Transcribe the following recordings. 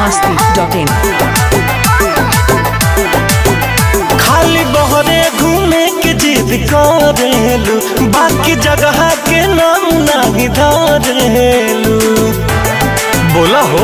masti.in खाली बहरे घूमे के जिद करेलू बाकी जगह के नाम नहीं धरेलू बोला हो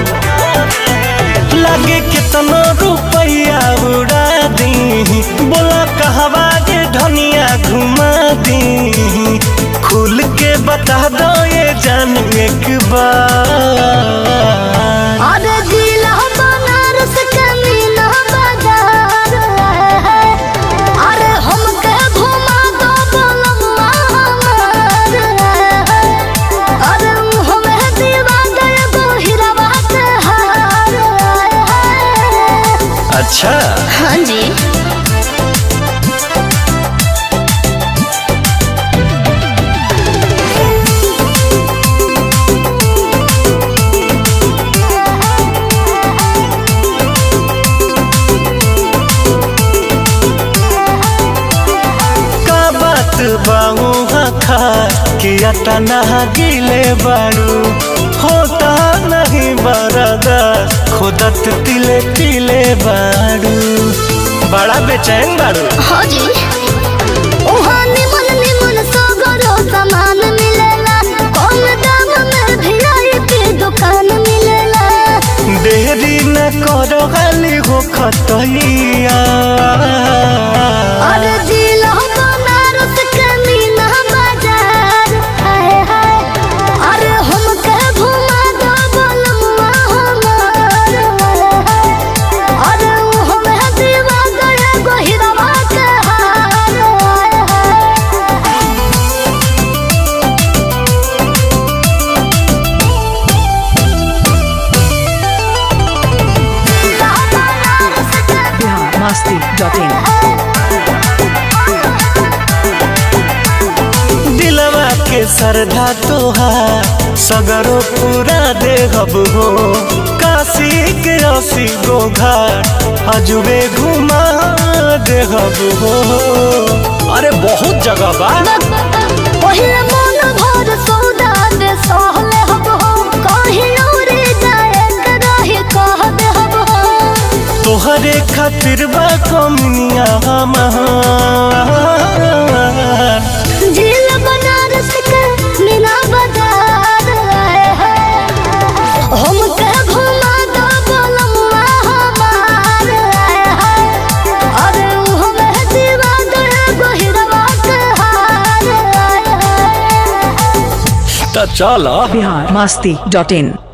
लगे कितना रुपया उड़ा दी बोला कहवा जे धनिया घुमा दी खुल के बता दो ये जान एक बार अरे जिला बनारस के मीना बाजार है अरे हमके घुमा दो बोलम्मा हमार है अरे हमें दीवा दे दो हीरावा के हार है अच्छा हाँ जी का बात बाऊ खा कि अटा नहा गिले बारू होता नहीं बरदा खुदत तिले तिले बारू बड़ा बेचैन बारू हाँ जी वहाँ निमन निमन सगरो सामान मिलेला कम दाम में वीआईपी दुकान मिलेला देरी न करो खाली हो खतैया अरे जिला बनारस के मीना बाजार है है अरे हमके घुमा दो बोलमुआ हमार है अरे हमें दीवा गए गोहिरवा के हार है Bihar masti.in दिलवा के सरधा तोहार सगरो पूरा देहब हो काशी के असी गो घाट अजुबे घुमा देहब हो अरे बहुत जगह बा पहिले मन भर सौदा दे सहले हब हो कहीं उड़े जाए के रही कह दे हब हो तोहरे खातिर बा कमनिया हमार झील बनारस के मीना बाजार आए हैं हमके घुमा दो बोलमुआ हमार आए हैं अरे हमें दीवा दे गोहिरवा के हार आए हैं त चल Bihar masti.in